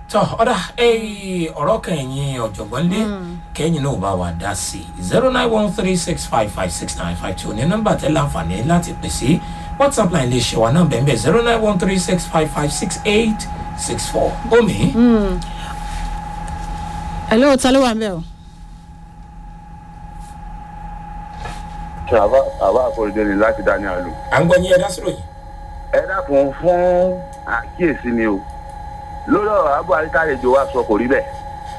tọ ọ̀dà ọ̀rọ̀ kẹyìn ọ̀jọ̀gbọ́n lé kẹ́yìn náà bá wa dá sí i zero nine one three six five five six nine five two ní nọ́mbà tẹ́ láǹfààní láti pè sí whatsapp line lè ṣe wa náà bẹ́ẹ̀ bẹ́ẹ̀ zero nine one three six five five six eight six four omi. hello ta ló wà ń bẹ̀ o. ṣe àbá àbá àforíjì ni láti dání àlù. à ń gbọ́ yín ẹ dá sí ròyìn. ẹ dákun fún àkíyèsí ni o lórí ọ̀rọ̀ àbọ̀ àríkàlejò wa sọ kò rí bẹ́ẹ̀.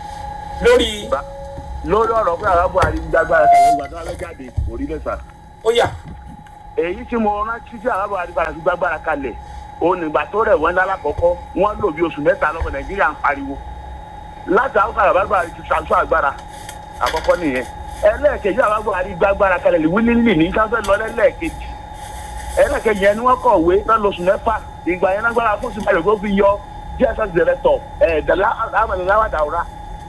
lórí lórí ọ̀rọ̀ pé àwọn àbọ̀ àrígbàgbára kàlẹ́ ìgbà tó wà lọ́jáde kò rí bẹ́ẹ̀ sà. ó yà èyí tí mo rántí tí àwọn àbọ̀ àrígbàgbára kalẹ̀ òun nígbà tó rẹ̀ wọ́n lálá kọ́kọ́ wọ́n lò bí oṣù mẹ́ta lọ́wọ́ nàìjíríà ń pariwo láti àwọn àbọ̀ àrí ti ṣàṣọ àgbára àkọ́kọ́ nìyẹn ẹlẹ́ẹ̀kejì àwọn àbọ̀ àrígbàgbára kalẹ̀ wílílì ní sáfẹ́ lọ lẹ́lẹ́ẹ̀kejì ẹlẹ́ẹ̀kejì yẹn ni wọ́n kọ̀wé lọ́lọ́sùn mẹ́fà ìgbà yẹn lágbára fún sí báyìí kó fi yọ dss director ẹ̀ẹ́dẹ̀lá àmàlẹ́láwà dàwúrà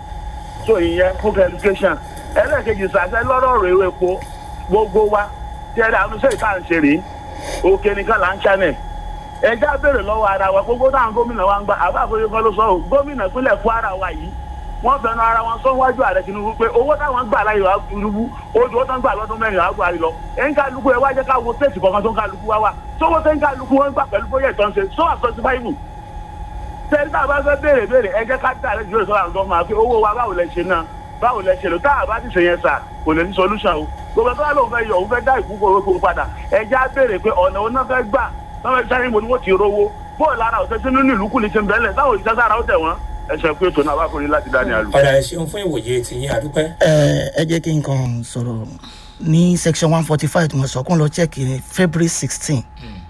so ìyẹn fún education ẹlẹ́ẹ̀kejì sàṣẹ lọ́rọ̀ rẹ̀ ewé epo gbogbo wa tẹ́lẹ̀ àwọn iṣẹ́ ìta ń ṣe rèé òkè nìkan là ń ṣànẹ̀ ẹjẹ́ á béèrè lọ́wọ́ ara wa gbogbo táwọn gómìnà wa ń gbà àbá àkóyè kan ló sọ ọ́ gómìnà ìpínlẹ̀ kwara wa yìí wọ́n fẹnu ara wọn sọ wájú ààrẹ tinubu pé owó táwọn gbà láyò wá tinubu ojú ó tán gbà lọ́dún mẹ́rin àwọn buhari lọ ẹ̀ ń kálukú ẹ wá jẹ́ ká wo tẹ̀sí kankan tó ń kálukú wá wà sówó tẹ́ ń kálukú wọn gbà pẹ̀lú bóyá ìtàn ṣe sọ àtọ́sí báyìí tẹ́lí tá a bá fẹ́ béèrè béèrè ẹ jẹ́ ká dá àlejò ìjọba ìsọ̀rọ̀ àwọn gọ́ọ̀mà pé owó wa báwo lẹ ṣe náà báwo lẹ ṣe lò tá a bá ti ṣe yẹn sà kò lè ní solution o gbogbo tó wà lóun fẹ́ yọ òun fẹ́ dá ìkúkọ owó padà ẹ jẹ́ á béèrè pé ọ̀nà òun náà fẹ́ gbà náà fẹ́ sáré mo ni wọ́n ti rówó bóò lára ọ̀sẹ̀ sínú ní ìlú kùnì ṣe ń bẹ́ẹ̀lẹ̀ táwọn òṣìṣẹ́ sára ó tẹ̀ wọ́n ẹ̀ṣẹ̀ pé ètò náà wà fún yín láti dání àlù. ọ̀dà ẹ̀ ṣeun fún ìwòye ti yín àdúpẹ́. ẹ ẹ jẹ́ kí n kàn sọ̀rọ̀ ní section one forty five tí mo sọ kún lọ check ní february sixteen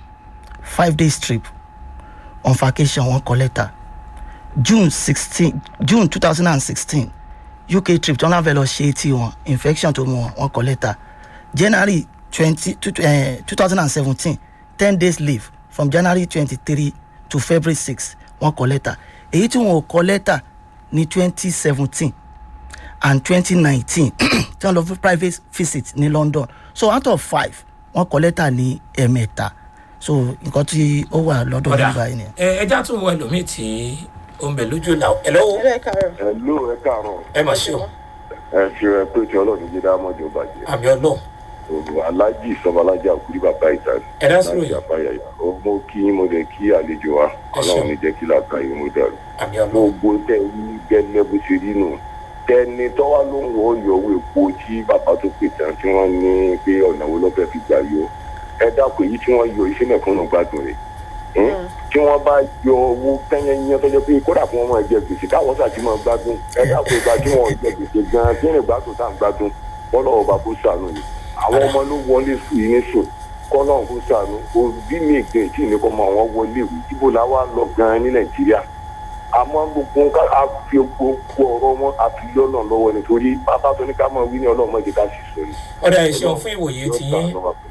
five days trip on vacation one kọ lẹ́tà june sixteen june two thousand and sixteen uk trip tí wọ́n náà fẹ́ lọ ṣe tí wọn infection tó mú wọn wọn kọ lẹ́tà january twenty two thousand and seventeen ten days leave from january twenty-three to february six wọn kọ lẹ́tà èyí tí wọn ò kọ lẹ́tà ní twenty seventeen and twenty nineteen tí wọn lọ fún private visit ní london so out of five wọn kọ lẹ́tà ní ẹ̀mẹ́ta so nǹkan tí ó wà lọ́dọ̀ ọ̀dà nígbà yìí nìyẹn. ẹ ẹjá tún wọ ẹlòmíì tí ó ń bẹ lójú là ẹ lọ́wọ́ ẹ káàárọ̀. ẹ ló ẹ káàárọ̀ ẹ mà ṣe o ẹ fi ẹ pé tí ọlọ́run jí dá mọ́jọ bàjẹ́ àmì ọlọ́run ògùn alájì sọmọlájà òkúrí bàbá ìta ẹ dá sí ròyìn àbáyàyà ó mú kí mo lè kí àlejò wa ọlọ́run ní jẹ́ kí làákà yìí mo dàrú àmì ọlọ́run gbogbo tẹ wí gẹ́lẹ́ bó ṣe rí nù tẹni tọ́wá ló ń wọ ọyọ owó epo tí bàbá tó pè tán tí wọ́n ní pé ọ̀nà wo ló fẹ́ fi gbà yọ ẹ dákun èyí tí wọ́n yọ iṣẹ́ mẹ́kànnù gbádùn rẹ̀ tí wọ́n bá yọ owó kẹ́yẹ́yẹ́ tọ́jọ́ pé kódà fún ọmọ ẹ̀jẹ̀ gbèsè káwọn sàtì máa gbádùn ẹ dákun ìgbà tí wọ́n jẹ gbèsè gan-an kí ẹ̀rìn gbádùn tá à ń gbádùn bọ́lá ọba kó sànù ni àwọn ọmọ ló wọlé sùn yìí ní sùn kọ́lá kó sànù òbí mi ìgbẹ́ tí ìní kọ́ mọ àwọn wọlé ìwé ibo la wá lọ gan-an ní nàìjíríà àmọ́ gbogbo nǹkan a fi gbogbo ọ̀rọ̀ wọn a fi lọ́nà lọ́wọ́ nítorí bàbá tó ní ká mọ̀ wí ní ọlọ́mọ ìdí ká sì sọ ni. ọ̀dà ẹ ṣeun fún ìwòye ti yín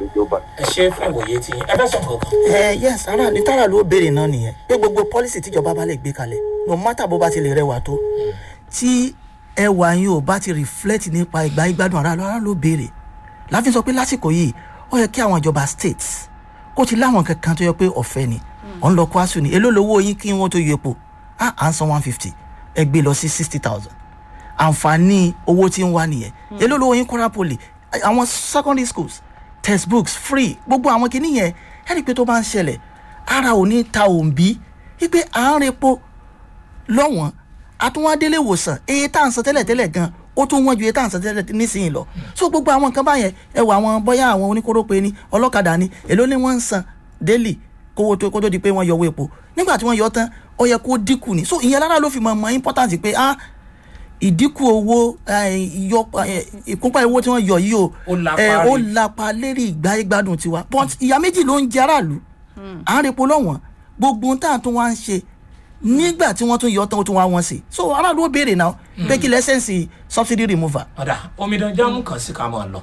ẹ ṣe fún ìwòye ti yín ẹ fẹ́ sọ kankan. ẹ yes ara ní tààrà ló béèrè náà nìyẹn pé gbogbo pọ́lísì tíjọba bá lè gbé kalẹ̀ no matter bó bá ti lè rẹwà tó tí ẹwà yín ò bá ti reflect nípa ìgbà ìgbádùn ara ara ló béèrè láfi sọ pé lásìkò yìí ó yẹ kí àwọn ìjọba states kó ti láwọn kankan tó yẹ pé ọ̀fẹ́ ni ọ̀n lọ kwasu ni èló lowó yín kí wọ́n tó yọ epo ah à ń san one fifty ẹ gbé lọ sí sixty thousand àǹfààní owó tí ń wá nìyẹn èló lowó yín kọ́ra poli àwọn secondary schools textbooks free gbogbo àwọn kìíní yẹn ẹni pé tó bá ń ṣẹlẹ̀ ara ò ní ta òǹbí wípé à ń repo lọ́wọ́n àtúwádélé ìwòsàn èyí tá à ń san tẹ́lẹ̀ tẹ́lẹ̀ gan ó tún wọ́n ju èyí tá à ń san tẹ́lẹ̀ nísìnyí lọ so gbogbo àwọn nǹkan báyẹn ẹ wọ àwọn bóyá àwọn oníkórópè ni ọlọ́kadà ni èló ni wọ́n ń san daily kówó tó kó tó di pé wọ́n yọ owó epo nígbà tí wọ́n yọ tán ó yẹ kó dínkù ni so ìyẹn lára ló fi mọ̀ mọ́ important pé ah ìdínkù owó ìkúnpá owó tí wọ́n yọ yìí o Ó lapa ẹ, ó rí. lapa lérí ìgbà ìgbádùn tiwa but ìyá méjì ló ń jẹ aráàlú à ń repo lọ́wọ́n gbogbo ohun tá à ń tún wá ń ṣe nígbà tí wọ́n tún yọ tán ó tún wá wọ́n sí so aráàlú ó béèrè náà pé kí lẹ́sẹ̀nsì subsidy remover. ọ̀dà omidan jámù kan sí ká máa lọ.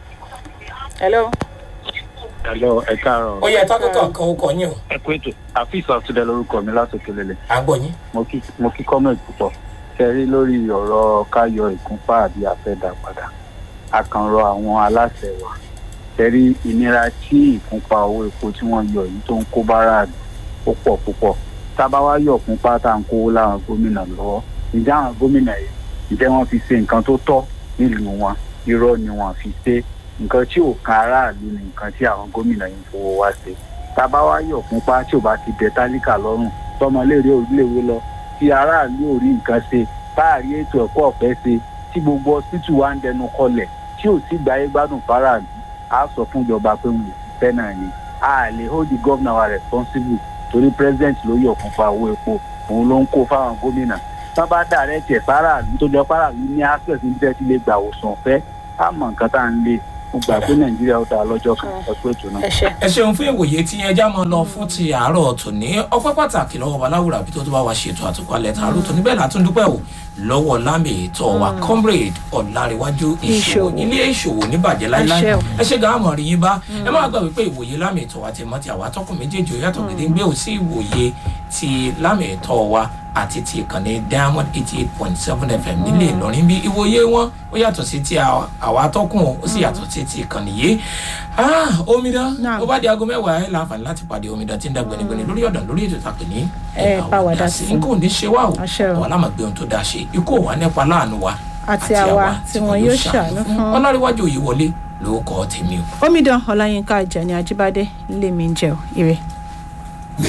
hello. Hello, ẹ káàárọ̀. ó yẹ tọ́kọ̀ kankan ó kọ yín o Ẹ kú ètò. Àfíìs Àtúndẹ lorúkọ mi látòkè lélẹ̀. à ń gbọ́ yín. Mo kí mo kí comment púpọ̀. Kẹrí lórí ọ̀rọ̀ káyọ ìkúnpá àbí àfẹ́dà padà. A kàn rọ àwọn aláṣẹ wa. Kẹrí ìnira tí ìkúnpá owó epo tí wọ́n yọ yìí tó ń kó bára ó pọ̀ púpọ̀. tábà wá yọ̀ fún pátá ń kó láwọn gómìnà lọ́wọ́ ìjà àwọn gómìnà yìí ìjẹ́ wọ́n fi ṣe nǹkan tó tọ́ nílùú wọn irọ́ ni wọ́n fi ṣe nǹkan tí ò kan aráàlú ni nǹkan tí àwọn gómìnà yìí ń fowó wá ṣe tábà wá yọ̀ fún pa tí ò bá ti dẹ tálíkà lọ́rùn tọmọléèrè orílẹ̀-èwe lọ tí aráàlú ò rí nǹkan ṣe táàrí ètò ẹ̀kọ́ ọ̀fẹ́ ṣe tí gbogbo hospital wa ń dẹnu kọlẹ̀ tí ò sí gbáyé gbádùn fáráàlú á sọ fún ìjọba pé wọn ò sí fẹ́ náà ni a lè hold the governor wa responsible torí president ló yọ̀ fún fa owó epo òun ló ń kó fáwọn gómìnà tán bá dàrẹ́ tiẹ̀ fáráàlú tó jọ fáráàlú ní access ní tẹ́tí lè gbà òsàn fẹ́ á mọ nǹkan tá à ń lé mo gbà pé nàìjíríà ó dáa lọ́jọ́ kan ọ̀pọ̀ ètò náà. ẹ ṣe ẹ ṣeun fún ìwòye tí ẹja máa lọ fún ti àárọ̀ tòní ọpẹ́ pàtàkì lọ́wọ́ baláwùrà bí tó tó bá wa ṣètò àtúkọ̀lẹ̀ tààrọ̀ tòní bẹ́ẹ̀ látún dúpẹ́ o lọ́wọ́ lámì ètò wa comrade ọ̀làríwájú ìṣòwò Ìṣòwò. ilé ìṣòwò níbàjẹ́ láíláí Ẹ ṣé o. ẹ ṣe gàá mọ̀ rí yín bá ẹ má gbà wípé ìwòye lámì ètò wa ti mọ́ ti àwa tọkùn méjèèjì ó yàtọ̀ gédéńgbé ò sí ìwòye ti lámì ètò wa àti ti ìkànnì diamond eighty eight point seven fm nílé ìlọrin bí ìwòye wọn ó yàtọ̀ sí ti àwa- àwa tọkùn ó sì yàtọ̀ sí ti ìkànnì yìí Ah, omidan Naam. ó bá di aago mẹ́wàá ẹ láǹfààní láti pàdé omidan tí ń dá gbẹnigbẹni lórí ọ̀dàn lórí ètò ìtàpè ní Ẹ bá wa dá sí. nǹkan ò ní ṣe wá o Àṣẹ o. àwọn alámọ̀gbé ohun tó dáa ṣe ikú ò wá nípa láàánú wa Àti àwa tí wọn yóò ṣàánú fún. ọlọ́ríwájú òye wọlé ló kọ́ tèmi o. omidan ọláyínká ajani ajíbádé lèmi ń jẹ ò ire.